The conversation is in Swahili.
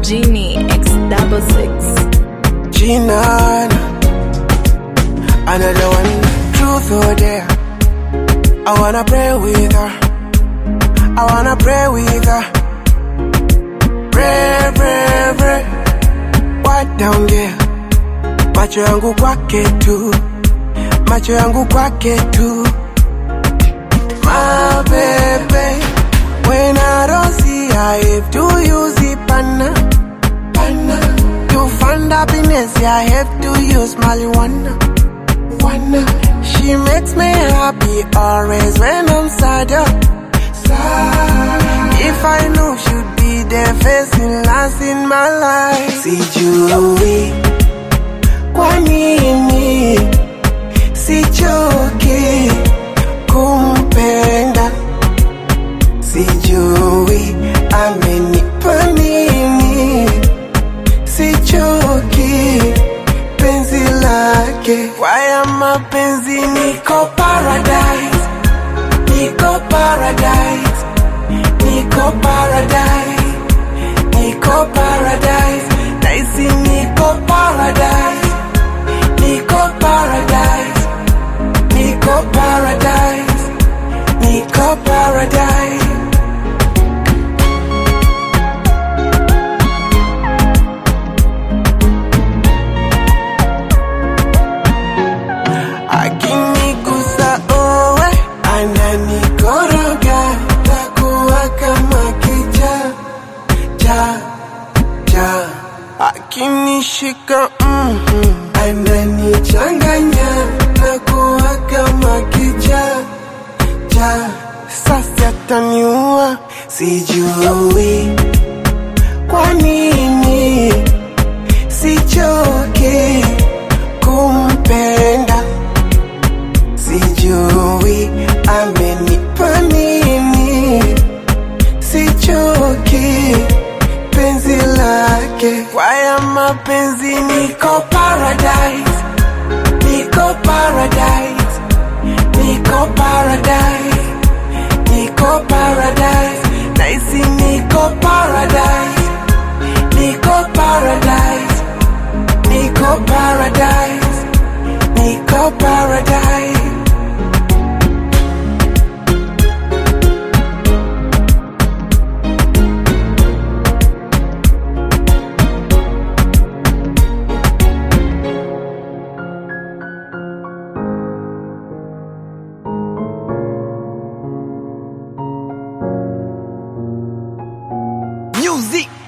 Genie X double six. G9 Another one Truth or dare I wanna pray with her I wanna pray with her Pray, pray, pray What down there Macho yangu kwake tu Macho yangu kwake tu My baby When I don't see her If to use it pana Pana To find happiness I have to use marijuana Wanna She makes me happy Always when I'm sad oh. Sad If I knew she'd be there Facing last in my life Sijui Kwa nini Sichoki Kumpenda Sijui amenipa nini, sichoki penzi lake. Kwaya mapenzi niko paradise, niko paradise, niko paradise, niko paradise, naisi niko paradise, niko paradise, niko paradise, niko paradise. akinigusa owe ananikoroga takuwa kama kicha cha cha akinishika mm ananichanganya takuwa kama kicha cha sasa taniua sijui kwa nini sichoki kumpenda sijui amenipa nini, sichoki penzi lake. Kwaya mapenzi niko paradise, niko paradise, niko paradise, niko paradise, naisi niko paradise, niko paradise, niko paradise, niko paradise. Music